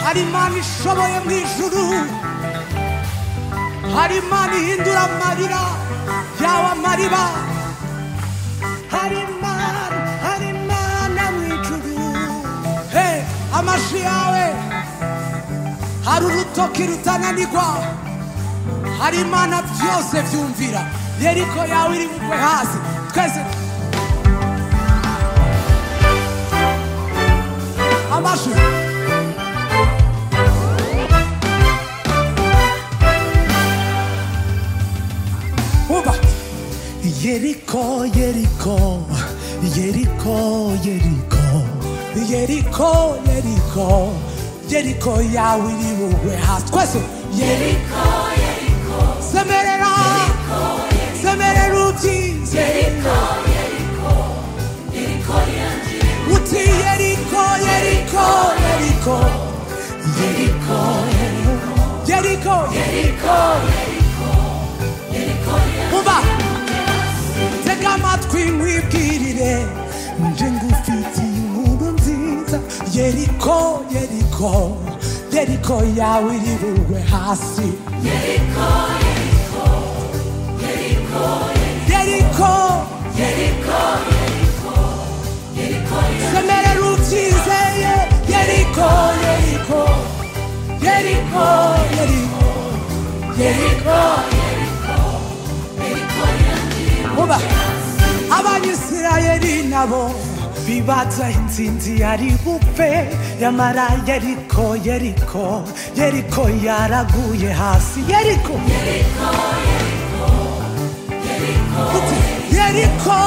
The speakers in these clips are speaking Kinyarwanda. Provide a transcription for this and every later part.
harimana ishoboye mu ijuru hari imana ihindura amarira yawe amariba hari imana hari imana mu ijuru he amashi yawe hari urutoki rutananirwa hari imana byose byumvira yeriko yawe iri bugwe hasi twese amashyi umva Yeriko, Yeriko, Yeriko, Yeriko, yeriko yeriko yeriko yawe iri bugwe hasi twese yeriko semerera semerera ubyize uti yeriko yeriko yeriko Yeriko, yeriko umva tega amatwi mwibwirire nje ngufitiye inkuru nziza. yeriko yeriko yeriko yawe iri bugwe hasi yeriko semerera ubyizeye yeriko yeriko yeriko yeriko yeriko muba abanyisirayeli nabo bibaza intsinzi yari bupfe nyamara yeriko yeriko yeriko yaraguye hasi yeriko yeriko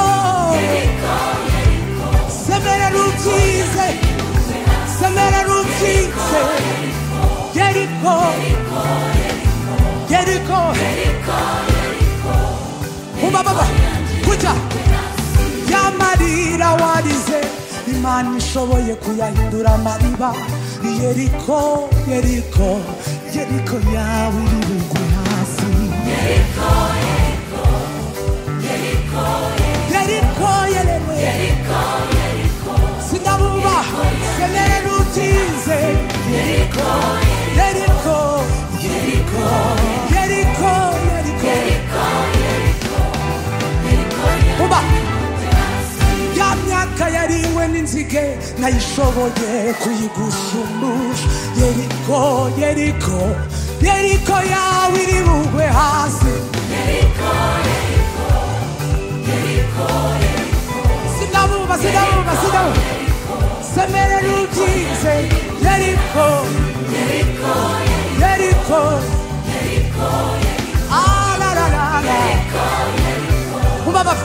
semerera ubyize semerera ubyize yeriko yeriko muba baba kujya ya marira warize imana ishoboye kuyahindura amariba yeriko yeriko yeriko yawe iri bugwe hasi yeriko yeriko yeriko sinabuba semerera ubyize yeriko yeriko yeriko yeriko yeriko uba ya myaka yariwe n'inzige nayishoboye kuyigushumbusha yeriko yeriko yeriko yawe iri bugwe hasi sinabuba sinabuba sinabuba semerera ubyize yeriko yeriko arararara ubabava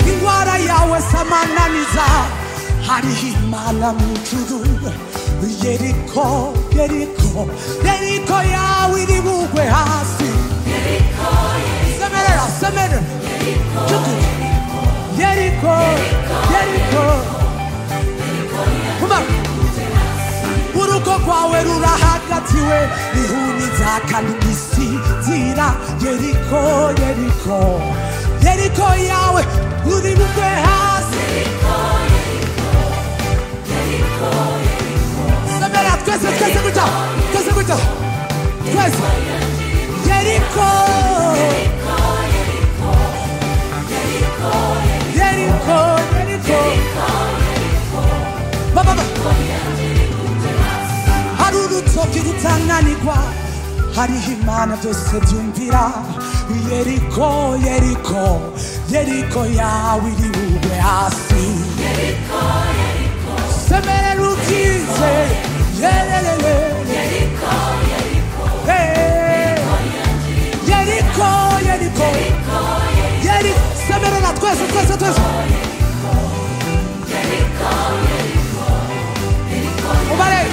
indwara yawe samananiza hariho imana mu ijuru yeriko yeriko yeriko yawe iri bugwe hasi semerera semerera Tuku. Yeriko, Yeriko. Kuma. Urugo rwawe rurahagatiwe ihuni zakana igisinzira Yeriko, Yeriko. Yeriko yawe uri bugwe hasi. Semera twese twese gutya twese gutya twese Yeriko. Jericho, Jericho. Baba, baba. hari urutoki rutananirwa hariho imana byose byumvira yeriko yeriko yeriko yawe iri bugwe hasi semerera ubyize yererere Hey. yeriko yeriko Yeri, semerera twese twese twese. Ubare.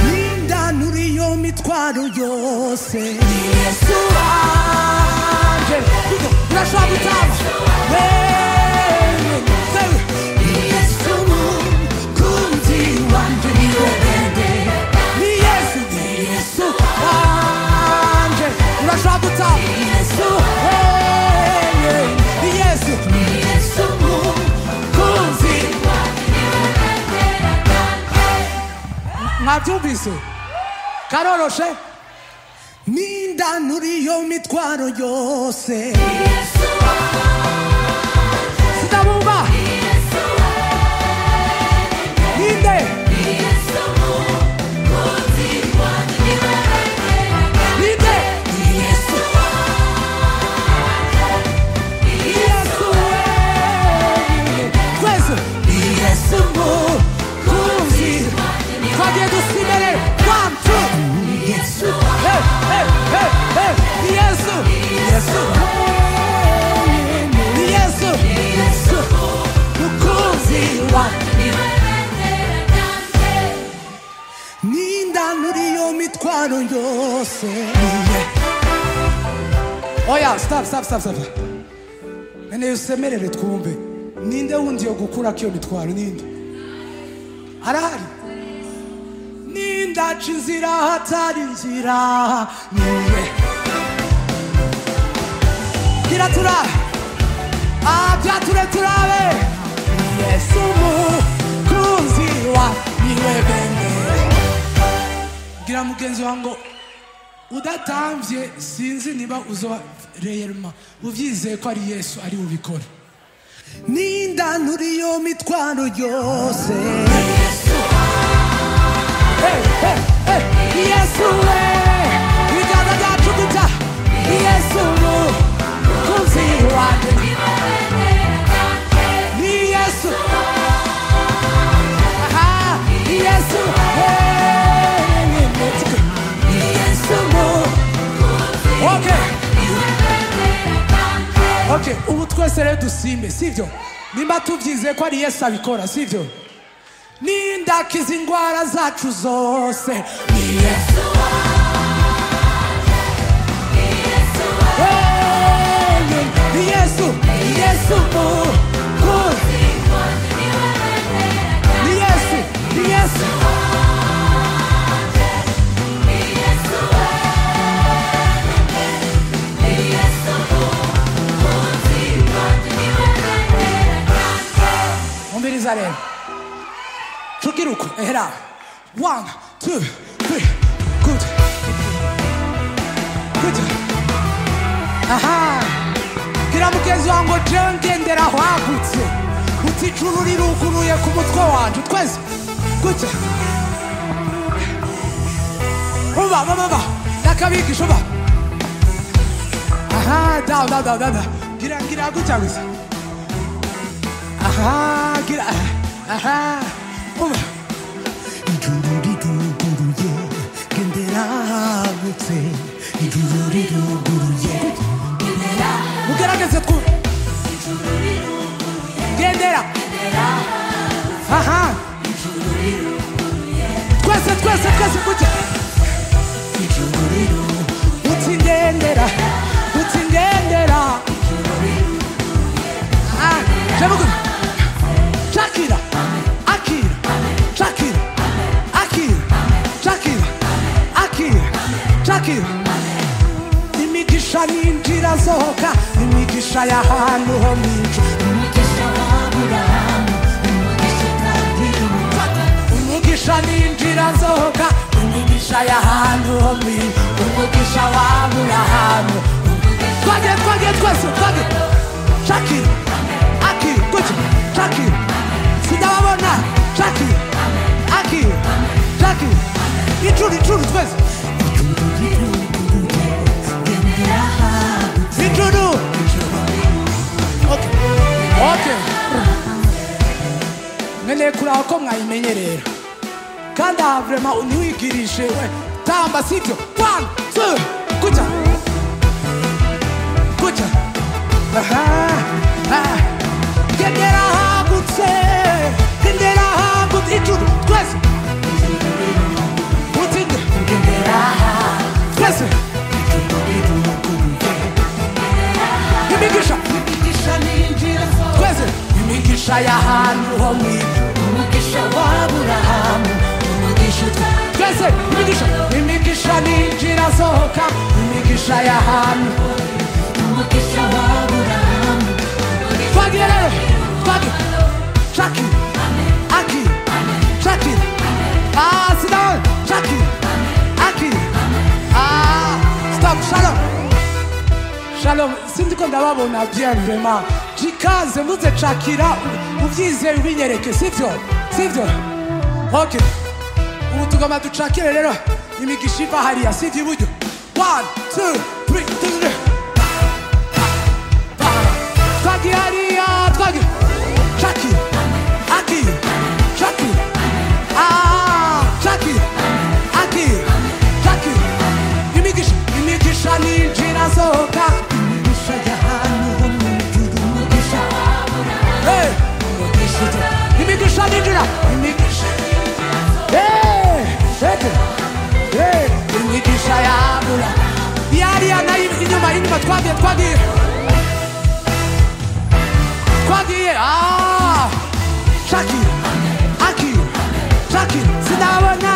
N'indanura iyo mitwaro yose. Ni Yesu wanje. Kuko urashobora gutamba. Yewe, yewe. Ni Yesu mukunzi wanje, ni wowe ndende. Ni Yesu, ni Yesu wanje. Urashobora gutamba. Ni Yesu, hey, hey. Ni Yesu, ni Yesu mukunzi mwabyumvise karoroshe n'indanura iyo mitwaro yose sinabumva ninde ninde yesu we twese yesu mukunzi twagiye dusimbere one two yesu hey, hey, hey, hey. yesu yesu Ni yesu yesu mukunzi wanjye n'indanura iyo mitwaro yose oya stop stop stop stop nkeneye usemerere twumve ninde wundi yo gukura k'iyo mitwaro ninde arahari nindaca inzira hatari inzira niye gira tura abyature turabe yesu umukunzi wa niwe bene gira mugenzi wawe ngo udatambye sinzi niba uzoba reyeruma ubyizeye ko ari yesu ari bubikore n'indanura iyo mitwaro yose Hey, hey, hey. yesu we ibiganza byacu duta yesu umukunzi wanjye ni yesu aha ni yesu hey, let's go. Ni yesu mu- okay Okay, ubu twese rero dusimbe sibyo nimba tubyizeye ko ari yesu abikora sibyo nindakiza indwara zacu zose ni yesu Amen. ni yesu ni yesu mukuzi ni yesu ni yesu umviriza rero cugira uko ehera one two three good good aha gira mugenzi wawe ngo jewe ngendera hagutse utica ururi ruguruye ku mutwe wanjye twese gutya uba baba ba ndakabigisha uba aha down down down down down. gira gira gutya gusa aha gira aha uba ijururiruguruye gendera hagutse ijururiruguruye mugerageze ku gendera aha twese twese twese kujya uti ngendera uti ngendera Ah, jemugu shakira akira shakira akira shakira akira shakira imigisha n'injira zohoka imigisha y'ahantu ho mwinshi umugisha n'injira zohoka imigisha y'ahantu ho mwinshi umugisha wabura ahantu twagiye twagiye twese twagiye shakira akira kuki shakira sindababona shakira akira shakira icuru icuru twese ijuru Okay. Okay. nkeneye kureba ko mwayimenyerera kandi aha vurema ntiwigirishe we tamba sibyo one two kujya kujya aha aha gendera hagutse gendera hagutse ijuru twese utsinde gendera twese imigisha twese imigisha y'ahantu ho mwibyo twese imigisha imigisha n'injira sohoka imigisha y'ahantu twagira rero twagira shaki aki shaki ah sinawe shalom sindiko ndababona bien vraiment jikaze muzecakira mubyizeye ubinyereke sibyo sibyo ok ubu tugomba ducakire rero imigisha iva hariya sibyo iburyo one two three three Taki hariya taki caki aki caki ah caki aki caki imigisha imigisha ninjira sohoka imigisha y'ahantu ho mu ijuru umugisha Hey! umugisha ujya imigisha ninjira imigisha Hey! Hey! Hey! imigisha yabura yariya nayo inyuma inyuma twagiye twagiye twagiye ah shaki aki shaki sinabona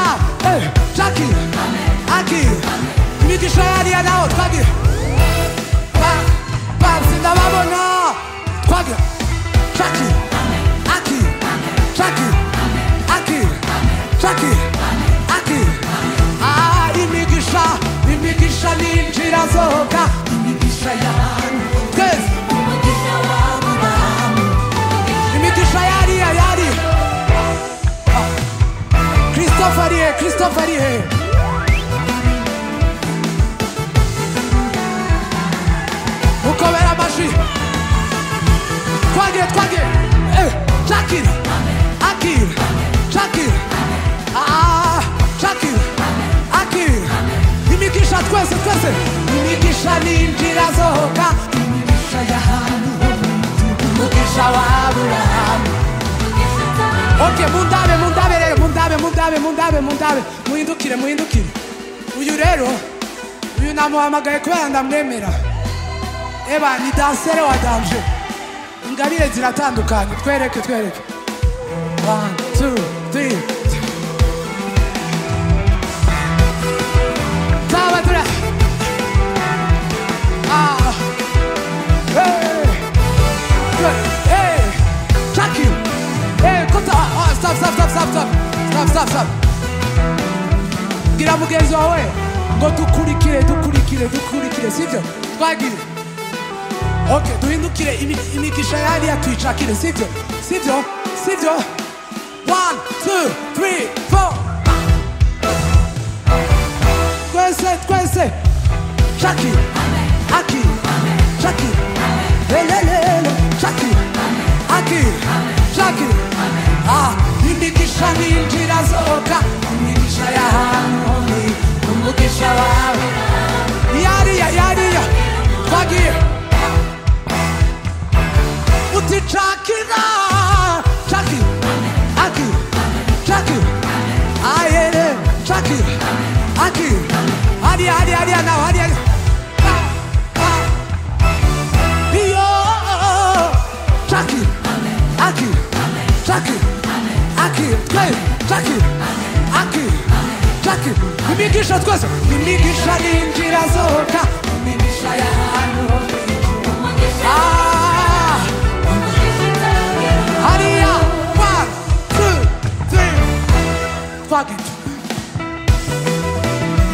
eh shaki aki imigisha yariya naho twagiye ba ba sinababona twagiye shaki aki shaki aki shaki aki ah imigisha imigisha ninjira sohoka imigisha yahantu twese umugisha w'aburahamu imigisha yariya yari christophe ari he christophe ari he mukobera amajwi twagiye twagiye Eh, shakira akira shakira Ah, shakira akira imigisha twese twese imigisha ninjira zohoka imigisha y'ahantu ho mu ijuru, umugisha w'aburahamu ok mundabe mundabe rero mundabe mundabe mundabe mundabe muhindukire muhindukire uyu rero uyu namuhamagaye kubera ndamwemera eba ni dansere wa danje ingabire ziratandukanye twereke twereke one two three taba tura ah hey hey track you hey kota ah ah, stop stop stop stop stop stop stop stop gira mugenzi wawe ngo dukurikire dukurikire dukurikire sivyo twagire Okay, duhindukire imi- imigisha yariya tuyicakire sivyo sivyo sivyo one two three four twese twese shaki aki shaki lelelele shaki aki shaki ah imigisha ninjira zoka imigisha yahantu ni umugisha wawe yariya yariya twagiye uti chakira chaki aki chaki ayere chaki aki hadi hadi hadi ana hadi hadi Pa, pa. Iyo, chaki aki chaki aki hey, chaki aki chaki imigisha twese imigisha ninjira zoka imigisha ya hano ah Hariya, one, two, three. Fuck it.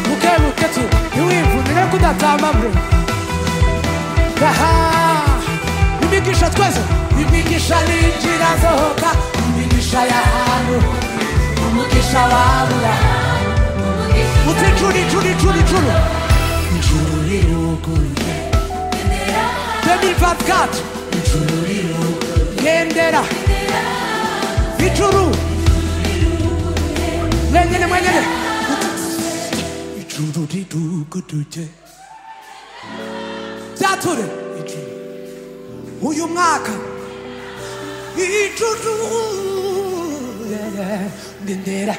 Buke buke tu, ntiwivunire ko udatamba bro. Aha, imigisha twese, imigisha ni inzira zohoka, imigisha y'ahantu, umugisha wabura. Muti icuru, icuru, icuru, icuru. Ijuru riruguruye. 2024, ijuru riruguruye. Gendera. Ijuru. Mwenyene mwenyene. Ijuru riduguduye. Byature. Uyu mwaka. Ijuru. Ndendera.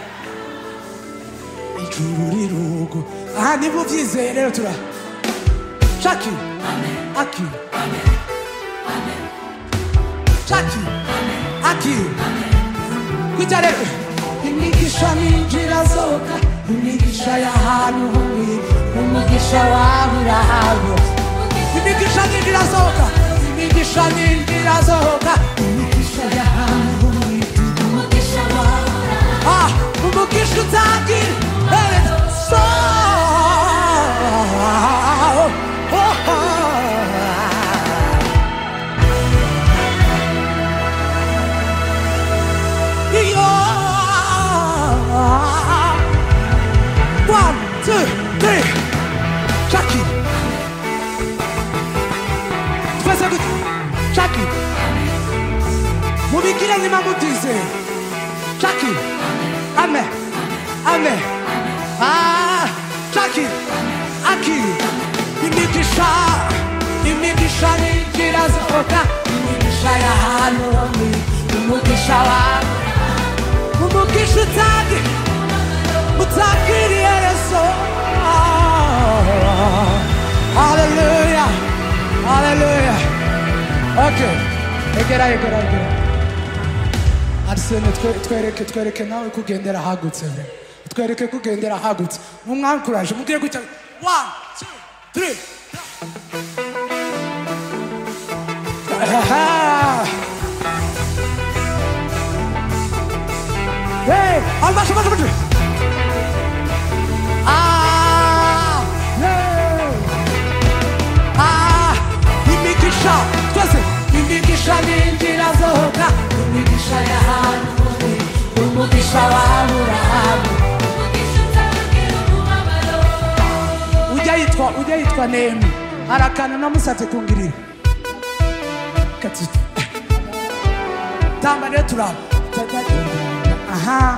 Ijuru rirugu. Aha niba ubyizeye rero tura. Shaki. Aki. Shaki. Aki. Kuja rero. Imigisha ninjira zoka. Imigisha y'ahantu h'umwiri. Umugisha w'aburahamu. Imigisha ninjira zoka. Imigisha ninjira zoka. Imigisha y'ahantu h'umwiri. Umugisha w'aburahamu. Ah, umugisha utagira. Hey, so. Oh, oh. nyir'izina mutizeye caki ame ame Ah, caki aki imigisha imigisha n'inzira zivuga imigisha y'ahantu umugisha wawe umugisha utagi utagiriye yesu haleluya haleluya okay egera egera egera arisene twe- twereke twereke nawe kugendera ahagutse we. twereke kugendera ahagutse mumwankuraje mubwire gutya one two three Aha. Hey, ambaje ambaje ambaje Ah, hey. Ah, imigisha twese imigisha n'inzira zoga imigisha y'ahantu uri, umugisha waburahamu ujya yitwa ujya yitwa nehemi hari akantu namusatse kungirira katito tamba niyo turaba aha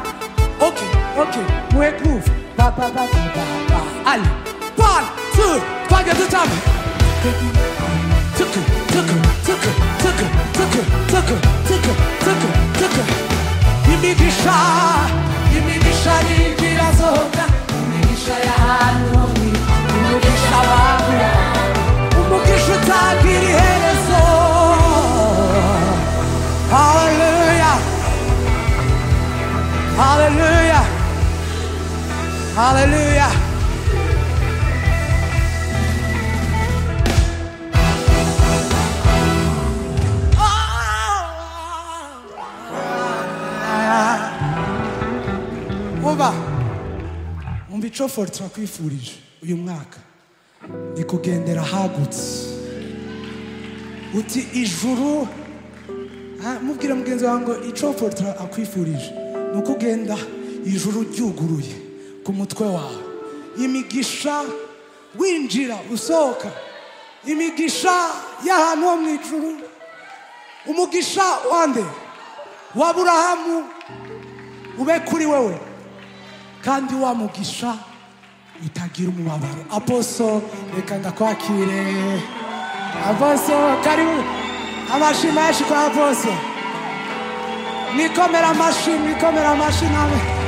ok ok muhe groove ba ba ba ba ba ba ali one two twajya dutamba tuku tuku tuku tuku tuku tuku tuku tuku tuku imigisha imigisha n'inzira zoga imigisha y'ahantu hobi umugisha wabura umugisha utagira iherezo haleluya haleluya haleluya uba umva icyo foro turakwifurije uyu mwaka ni kugendera hagutse uti ijuru Ah, mubwira mugenzi wawe ngo icyo foro turakwifurije ni ukugenda ijuru ryuguruye ku mutwe wawe imigisha winjira usohoka imigisha y'ahantu ho mu ijuru umugisha wa nde wa burahamu ube kuri wewe kandi wa mugisha utagira umubabaro aposo reka ndakwakire aposo karibu amashyi menshi kwa aposo nikomera amashyi nikomera amashyi nawe